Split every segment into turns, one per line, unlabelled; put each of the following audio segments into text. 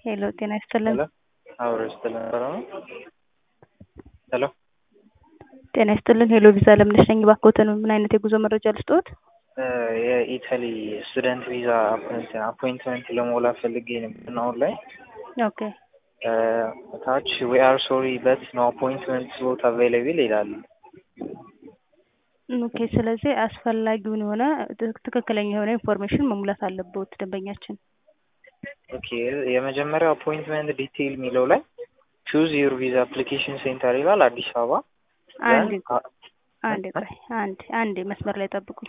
ሄሎ ጤና ይስጥልን።
ሄሎ አብሮ ይስጥልን ነበረ ነው። ሄሎ
ጤና ይስጥልን። ሄሎ ቪዛ ለምነሽ ነኝ። እባክዎትን ምን አይነት የጉዞ መረጃ ልስጥዎት?
የኢታሊ ስቱደንት ቪዛ አፖይንትመንት ለሞላ ፈልጌ ነበር አሁን ላይ
ኦኬ
ታች ዊ አር ሶሪ በት ኖ አፖይንትመንት ስሎት አቬይላብል ይላል።
ኦኬ ስለዚህ አስፈላጊውን የሆነ ትክክለኛ የሆነ ኢንፎርሜሽን መሙላት አለበት ደንበኛችን።
ኦኬ የመጀመሪያው አፖይንትመንት ዲቴይል የሚለው ላይ ቹዝ ዩር ቪዛ አፕሊኬሽን ሴንተር ይላል አዲስ አበባ።
አንድ አንድ ቆይ አንድ አንድ መስመር ላይ ጠብቁኝ።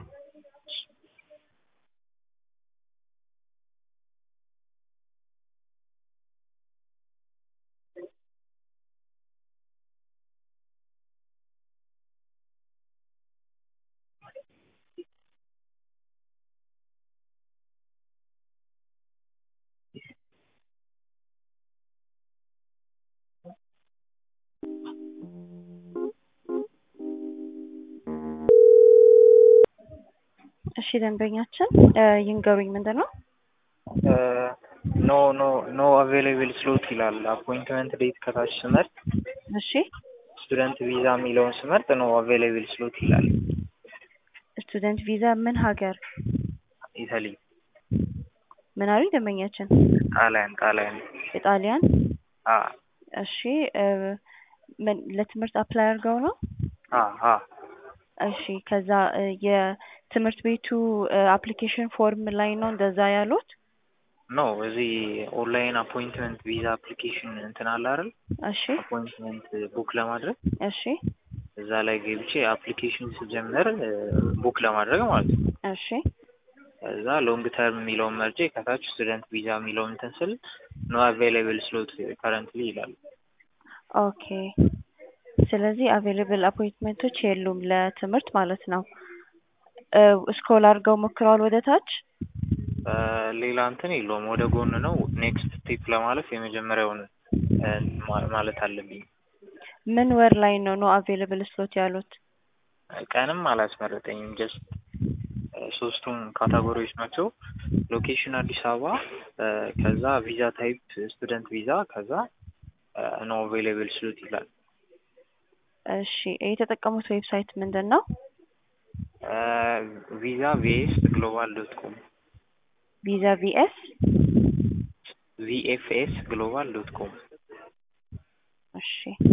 እሺ ደንበኛችን ይንገሩኝ ምንድን ነው?
ኖ ኖ ኖ አቬይላብል ስሎት ይላል። አፖይንትመንት ዴት ከታች ስመርጥ
እሺ
ስቱደንት ቪዛ የሚለውን ስመርጥ ኖ አቬይላብል ስሎት ይላል።
ስቱደንት ቪዛ ምን ሀገር?
ኢታሊ
ምን አሉኝ ደንበኛችን?
ጣሊያን ጣሊያን
የጣሊያን
አ
እሺ ምን ለትምህርት አፕላይ አድርገው ነው?
አ አ
እሺ ከዛ የትምህርት ቤቱ አፕሊኬሽን ፎርም ላይ ነው እንደዛ ያሉት?
ኖ እዚህ ኦንላይን አፖይንትመንት ቪዛ አፕሊኬሽን እንትን አለ አይደል?
እሺ
አፖይንትመንት ቡክ ለማድረግ
እሺ
እዛ ላይ ገብቼ አፕሊኬሽን ስጀምር ቡክ ለማድረግ ማለት ነው።
እሺ
እዛ ሎንግ ተርም የሚለውን መርጬ ከታች ስቱደንት ቪዛ የሚለውን እንትን ስል ኖ አቬይላብል ስሎት ከረንትሊ ይላል።
ኦኬ ስለዚህ አቬይላብል አፖይንትመንቶች የሉም ለትምህርት ማለት ነው። ስክሮል አድርገው ሞክረዋል ወደ ታች?
ሌላ እንትን የለውም ወደ ጎን ነው። ኔክስት ስቴፕ ለማለፍ የመጀመሪያውን ማለት አለብኝ።
ምን ወር ላይ ነው ኖ አቬይላብል ስሎት ያሉት?
ቀንም አላስመረጠኝም። ጀስት ሶስቱም ካታጎሪዎች ናቸው። ሎኬሽን አዲስ አበባ፣ ከዛ ቪዛ ታይፕ ስቱደንት ቪዛ፣ ከዛ ኖ አቬይላብል ስሎት ይላል።
እሺ የተጠቀሙት ዌብሳይት ምንድን ነው?
ቪዛ ቪኤስ ግሎባል ዶት ኮም
ቪዛ ቪኤስ
ቪኤፍኤስ ግሎባል ዶት ኮም
እሺ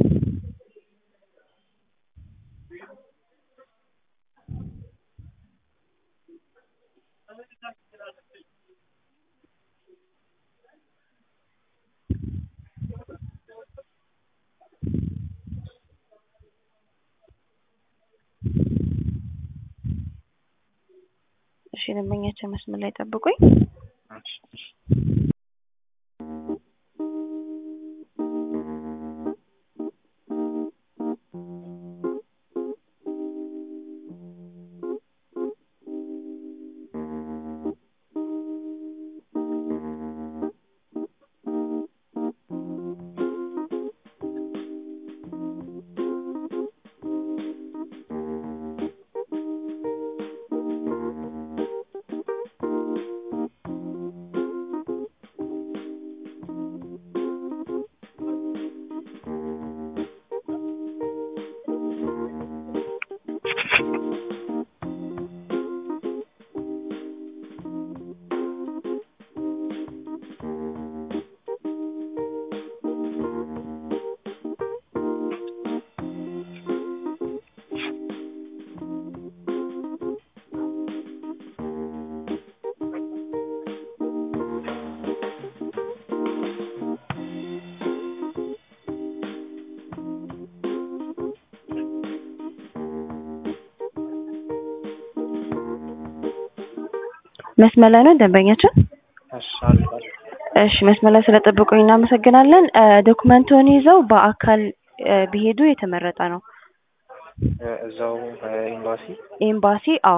እሺ ደንበኛችን መስመር ላይ ጠብቁኝ። መስመር ላይ ነው ደንበኛችን? እሺ መስመር ላይ ስለጠበቁኝ እናመሰግናለን። ዶክመንቱን ይዘው በአካል ቢሄዱ የተመረጠ ነው።
እዛው ኤምባሲ
ኤምባሲ? አዎ።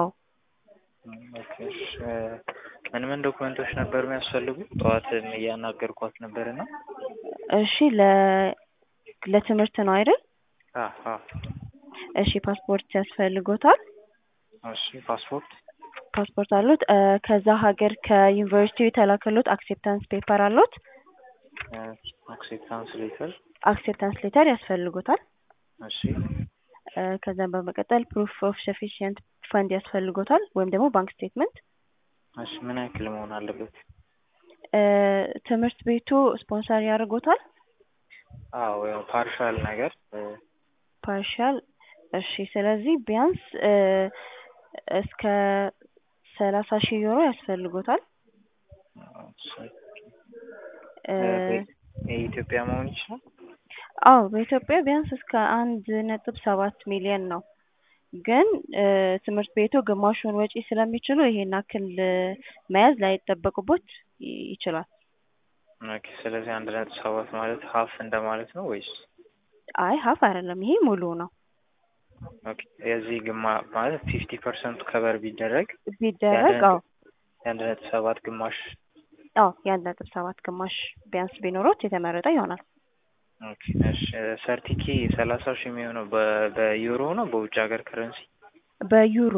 ምን ምን ዶክመንቶች ነበር የሚያስፈልጉ? ጠዋት እያናገርኳት ነበርና።
እሺ ለ ለትምህርት ነው አይደል?
አዎ።
እሺ ፓስፖርት ያስፈልጎታል?
እሺ ፓስፖርት
ፓስፖርት አሉት? ከዛ ሀገር ከዩኒቨርሲቲው የተላከሉት አክሴፕታንስ ፔፐር አሉት?
አክሴፕታንስ ሌተር
አክሴፕታንስ ሌተር ያስፈልጎታል።
እሺ
እ ከዛም በመቀጠል ፕሩፍ ኦፍ ሰፊሽንት ፈንድ ያስፈልጎታል ወይም ደግሞ ባንክ ስቴትመንት።
እሺ ምን ያክል መሆን አለበት?
እ ትምህርት ቤቱ ስፖንሰር ያደርጎታል?
አዎ ያው ፓርሻል ነገር እ
ፓርሻል እሺ። ስለዚህ ቢያንስ እ እስከ ሰላሳ ሺህ ዩሮ ያስፈልጎታል።
እሺ
እ
የኢትዮጵያ መሆን ይችላል?
አዎ በኢትዮጵያ ቢያንስ እስከ አንድ ነጥብ ሰባት ሚሊዮን ነው። ግን እ ትምህርት ቤቱ ግማሹን ወጪ ስለሚችሉ ይሄን ያክል እ መያዝ ላይጠበቅቦት ይ- ይችላል።
ኦኬ ስለዚህ አንድ ነጥብ ሰባት ማለት ሀፍ እንደማለት ነው ወይስ?
አይ ሀፍ አይደለም፣ ይሄ ሙሉ ነው።
ኦኬ የዚህ ግማ ማለት ፊፍቲ ፐርሰንቱ ከበር ቢደረግ
ቢደረግ
ያንን-
አዎ
የአንድ ነጥብ ሰባት ግማሽ
አዎ የአንድ ነጥብ ሰባት ግማሽ ቢያንስ ቢኖሮት የተመረጠ ይሆናል።
ኦኬ እሺ ሰርቲኬ ሰላሳ ሺህ የሚሆነው በ- በዩሮ ነው በውጭ ሀገር ከረንሲ?
በዩሮ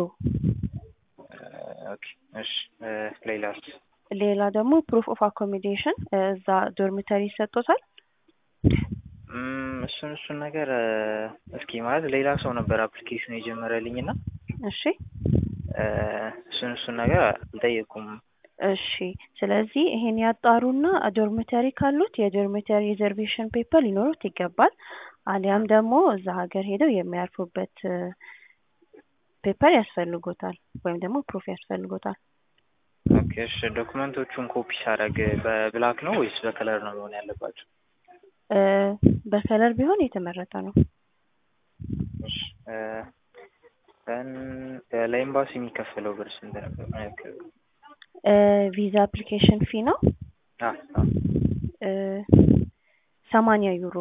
ኦኬ እሺ እ ሌላስ?
ሌላ ደግሞ ፕሩፍ ኦፍ አኮሚዴሽን እዛ ዶርሚተሪ ይሰጦታል።
እም እሱን እሱን ነገር እ እስኪ ማለት ሌላ ሰው ነበር አፕሊኬሽን የጀመረልኝ እና
እሺ
እ እሱን እሱን ነገር አልጠየቁም።
እሺ ስለዚህ ይሄን ያጣሩና ዶርሚተሪ ካሉት የዶርሚተሪ ሪዘርቬሽን ፔፐር ሊኖሩት ይገባል። አሊያም ደግሞ እዛ ሀገር ሄደው የሚያርፉበት እ ፔፐር ያስፈልጎታል ወይም ደግሞ ፕሩፍ ያስፈልጎታል።
ኦኬ እሺ ዶክመንቶቹን ኮፒ ሳደርግ በብላክ ነው ወይስ በከለር ነው መሆን ያለባቸው?
እ በከለር ቢሆን የተመረጠ ነው።
እሺ እ ደን ለኤምባሲ የሚከፈለው ብር ስንት ነበር? ምን ያክል ነው?
እ ቪዛ አፕሊኬሽን ፊ ነው
አ አ
እ ሰማንያ ዩሮ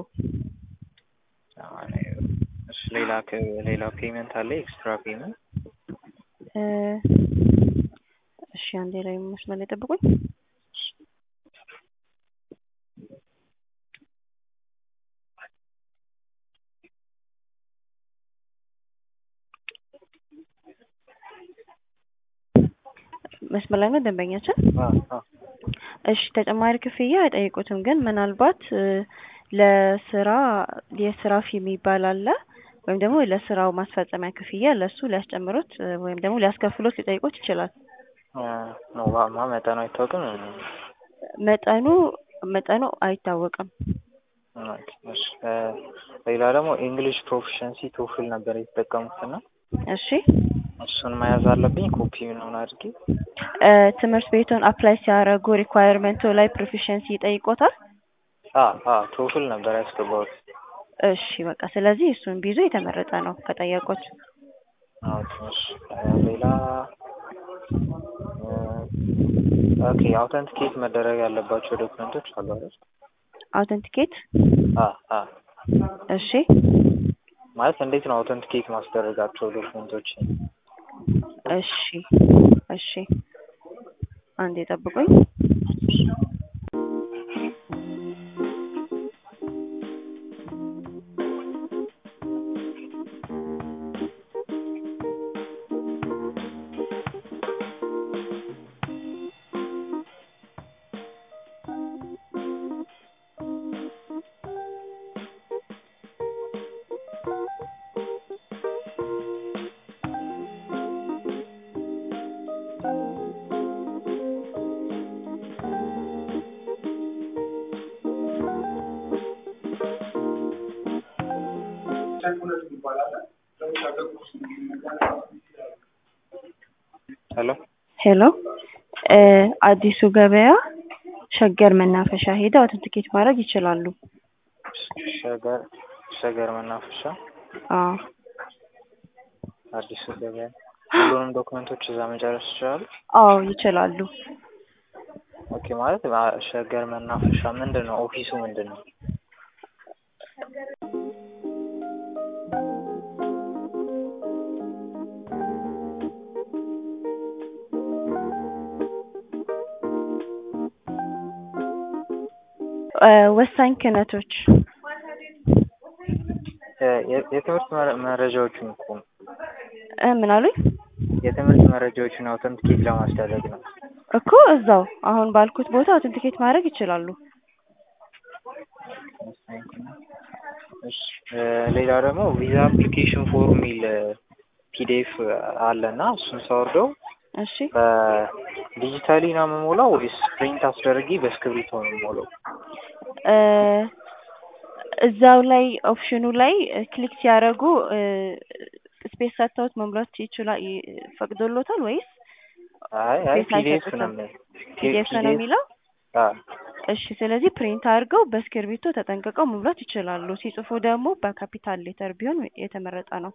ሰማንያ ዩሮ። እሺ ሌላ ከ ሌላ ፔመንት አለ ኤክስትራ ፔመንት?
እ እሺ አንዴ ላይ መስመር ላይ ጠብቁኝ። መስመር ላይ ነው ደንበኛችን?
አ አ
እሺ ተጨማሪ ክፍያ አይጠይቁትም፣ ግን ምናልባት እ ለስራ የስራ ፊ የሚባል አለ ወይም ደግሞ ለስራው ማስፈጸሚያ ክፍያ ለሱ ሊያስጨምሩት እ ወይም ደግሞ ሊያስከፍሉት ሊጠይቁት ይችላል።
እ ነው ማ ማ መጠኑ አይታወቅም?
መጠኑ መጠኑ አይታወቅም።
ኦኬ እሺ እ ሌላ ደግሞ ኢንግሊሽ ፕሮፊሸንሲ ቶፍል ነበር የተጠቀሙት እና
እሺ
እሱን መያዝ አለብኝ ኮፒ ምናምን አድርጌ?
እ ትምህርት ቤቱን አፕላይ ሲያደርጉ ሪኳየርመንቱ ላይ ፕሮፊሸንሲ ይጠይቆታል?
አ አ ቶፍል ነበር ያስገባሁት።
እሺ በቃ ስለዚህ እሱን ቢይዙ የተመረጠ ነው ከጠየቁት።
ኦኬ እሺ እ ሌላ እ ኦኬ አውተንቲኬት መደረግ ያለባቸው ዶክመንቶች አሉ አይደል?
አውተንቲኬት
አ አ
እሺ
ማለት እንዴት ነው አውተንቲኬት ማስደረጋቸው ዶክመንቶች?
እሺ እሺ አንዴ ጠብቁኝ።
ሄሎ
ሄሎ እ አዲሱ ገበያ ሸገር መናፈሻ ሄደው አውተንቲኬት ማድረግ ይችላሉ።
ሸገር ሸገር መናፈሻ
አዎ
አዲሱ ገበያ ሁሉንም ዶክመንቶች እዛ መጨረስ ይችላሉ?
አዎ ይችላሉ።
ኦኬ ማለት አ- ሸገር መናፈሻ ምንድን ነው? ኦፊሱ ምንድን ነው?
እ ወሳኝ ክህነቶች
እ የ- የትምህርት መረ- መረጃዎቹን እኮ ነው።
እ ምን አሉኝ?
የትምህርት መረጃዎችን አውተንቲኬት ለማስደረግ ነው።
እኮ እዛው አሁን ባልኩት ቦታ አውተንቲኬት ማድረግ ይችላሉ።
እሺ እ ሌላ ደግሞ ቪዛ አፕሊኬሽን ፎርም የሚል ፒዲኤፍ አለ እና እሱን ሳወርደው
እሺ
ዲጂታሊ ነው የምሞላው ወይስ ፕሪንት አስደርጌ በእስክሪብቶ ነው የምሞላው?
እ እዛው ላይ ኦፕሽኑ ላይ ክሊክ ሲያደርጉ ስፔስ ሰጥተውት መሙላት ይችላል ፈቅዶሎታል ወይስ
አይ አይ
ስፔስ
ፒዲኤፍ
አይሰጡትም?
ነው
ፒዲኤፍ ነው የሚለው?
አዎ
እሺ ስለዚህ ፕሪንት አድርገው በእስክርቢቶ ተጠንቅቀው መሙላት ይችላሉ። ሲጽፉ ደግሞ በካፒታል ሌተር ቢሆን የተመረጠ ነው።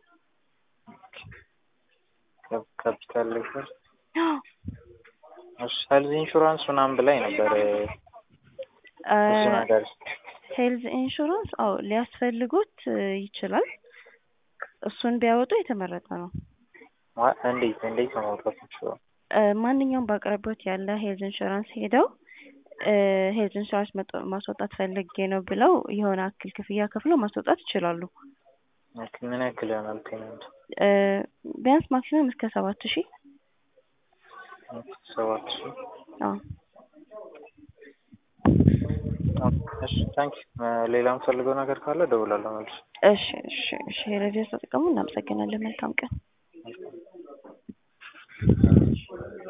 ካፒታል ሌተር እሺ ሄልዝ ኢንሹራንስ ምናምን ብላኝ ነበር እሱ ነገር
ሄልዝ ኢንሹራንስ አዎ ሊያስፈልጉት ይችላል። እሱን ቢያወጡ የተመረጠ ነው።
ማ- እንዴት እንዴት ነው ማውጣት የምችለው?
እ ማንኛውም በአቅራቢያት ያለ ሄልዝ ኢንሹራንስ ሄደው እ ሄልዝ ኢንሹራንስ መጥ- ማስወጣት ፈልጌ ነው ብለው የሆነ አክል ክፍያ ከፍለው ማስወጣት ይችላሉ።
ኦኬ፣ ምን ያክል ይሆናል ፔመንት?
እ ቢያንስ ማክሲመም እስከ ሰባት ሺህ
ሰባት ሺህ
አዎ
እሺ ታንክ ሌላ የምፈልገው ነገር ካለ እደውላለሁ መልስ
እሺ እሺ እሺ ሬዲዮ ተጠቀሙ። እናመሰግናለን። መልካም ቀን።